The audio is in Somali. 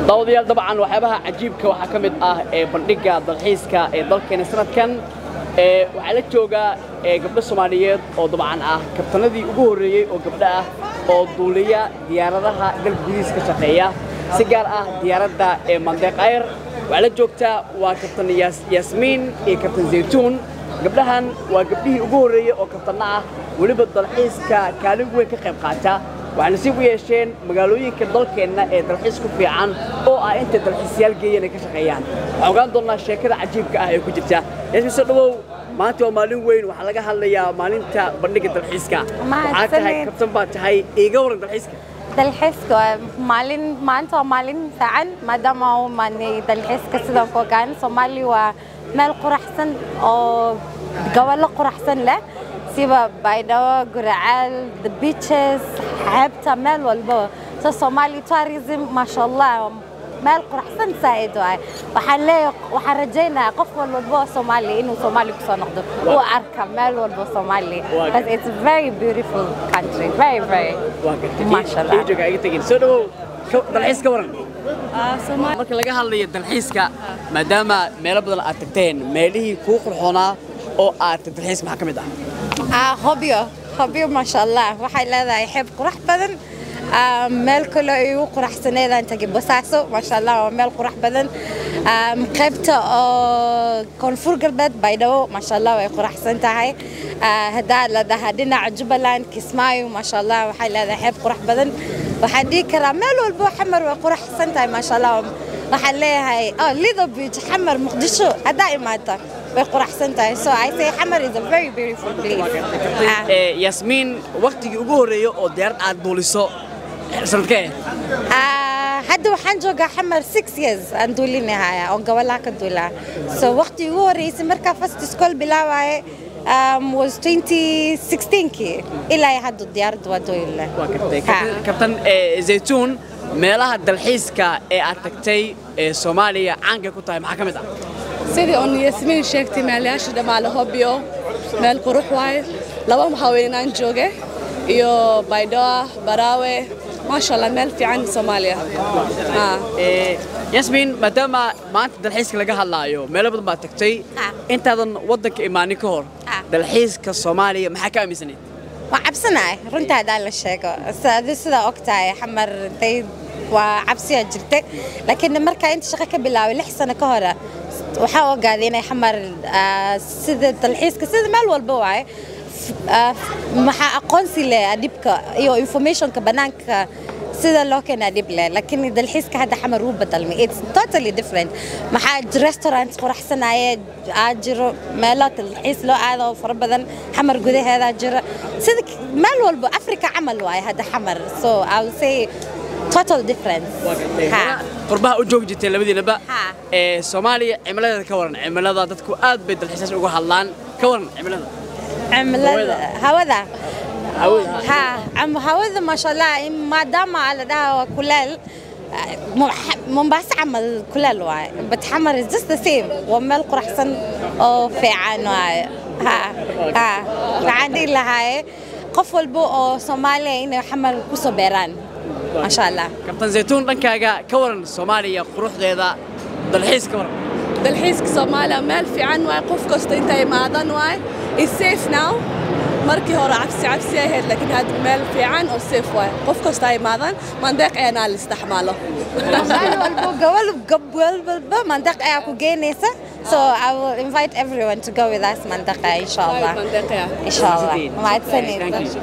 daawadayaal dabcan waxyaabaha cajiibka waxaa ka mid ah ee bandhigga dalxiiska ee dalkeena sanadkan ee waxaa la joogaa ee gabdho soomaaliyeed oo dabcan ah kabtanadii ugu horreeyey oo gabdho ah oo duuliya diyaaradaha dalka gudihiisa ka shaqeeya si gaar ah diyaaradda ee mandeeq ayr waxaa la joogtaa waa kabtan yaasmiin iyo kabtan zaytuun gabdhahan waa gabdhihii ugu horreeyey oo kabtanno ah weliba dalxiiska kaalin weyn ka qayb qaata waxay nasiib u yeesheen magaalooyinka dalkeenna ee dalxiis ku fiican oo ah intay dalxiisayaal geeyeen ay ka shaqeeyaan waxaan ogaan doonnaa sheekada cajiibka ah ee ku jirta yaasmiin soo dhawow maanta waa maalin weyn waxaa laga hadlayaa maalinta bandhigga dalxiiska waxaa tahay kabtan baa tahay iiga waran dalxiiska dalxiiska waa maalin maanta waa maalin fiican maadaama u maanay dalxiiska sidaan ku ogaan soomaali waa meel quraxsan oo gobollo quraxsan leh siba baydhabo guracaal the beaches xeebta meel walbo so somali tourism maasha allah meel quraxsan saa'id waay waxaan leeyahay waxaan rajaynayaa qof walba oo soomaali inuu soomaali kusoo noqdo uu arka meel walba soomaali because it's a very beautiful country very very maasha allah jooga iga tagin soo dhawow dalxiis ka waran marka laga hadlayo dalxiiska maadaama meelo badan aad tagteen meelihii kuu qurxoonaa oo aad tag dalxiiska maxaa ka mid ah ah hobyo hobyo maasha allah waxay leedahay xeeb qurax badan meel kale ay ugu quraxsaneedaan tagay basaaso maasha allah waa meel qurax badan qaybta oo koonfur galbeed baydhabo maasha allah way quraxsan tahay haddaa la dhahaa dhinaca jubbaland kismaayo maasha allah waxay leedahay xeeb qurax badan waxaan dhihi karaa meel walbo xamar way quraxsan tahay maasha allah waxaan leeyahay lido beach xamar muqdisho haddaa imaata way quraxsan tahay so I say xamar is a very beautiful place yasmiin waqtigii ugu horreeyay oo diyaarad aad duuliso sanadkee hadda waxaan joogaa xamar six years aan duulinahaya oo gobolaha ka duulaa so waqtigii ugu horreysay markaa first school bilaawaye um, was 2016kii ilaa hadda diyaaradda waa duulina kabtan zaytuun meelaha dalxiiska ee aad tagtay ee soomaaliya caankay ku tahay maxaa ka mid ah sidii uun yasmiin sheegtay meelayaasha dhammaale hobyo meel qurux waaye laba haweenaan jooge iyo baydhoa baraawe maasha allah meel fiican soomaaliya yasmiin maadaama maanta dalxiiska laga hadlaayo meelo badan baad tagtay intaadan waddanka imaanin ka hor dalxiiska soomaaliya maxaa ka aaminsanayd waa cabsanahay runta haddaan la sheego adi sidaa og tahay xamar intay waa cabsiyaa jirtay laakiin markaa inta shaqo ka bilaabay lix sano ka hore waxaa ogaaday inay xamar sida dalxiiska sida meel walba waaye maxaa aqoonsi leh adhibka iyo informationka bannaanka sida loo keenaa dhib leh laakiin dalxiiska hadda xamar wuu badalmay it's totally different maxaa restaurant quraxsanaaye aa jiro meelo dalxiis loo aado oo fara badan xamar gudaheeda jiro sida meel walba africa camal waaye hadda xamar so i will say total difference qurbaha u joogi jirteen labadiinaba ee soomaaliya cimiladeeda ka waran cimilada dadku aad bay dalxiisaas uga hadlaan ka waran cimilada cimilada hawada ha hawada maasha allah maadaama la dhaha kuleel mombasa camal kuleel waaye but xamar is just the same waa meel quraxsan oo fiican waaye ha ha waxaan dhihi lahaaye qof walba oo soomaaliya inay xamar kusoo beeraan maasha allah kabtan zaytuun dhankaaga ka waran soomaaliya quruxdeeda dalxiis ka waran dalxiiska soomaaliya meel fiican waaye qof kasta inta imaadan waaye is safe now markii hore cabsi cabsi ahayd laakiin hadda meel fiican oo safe waaye qof kasta imaadan mandeeq eenaa la isticmaalo meel walbo gobol gobol walba mandeeq ayaa ku geynaysa so I will invite everyone to go with us mandeqa insha Allah insha Allah mahadsanid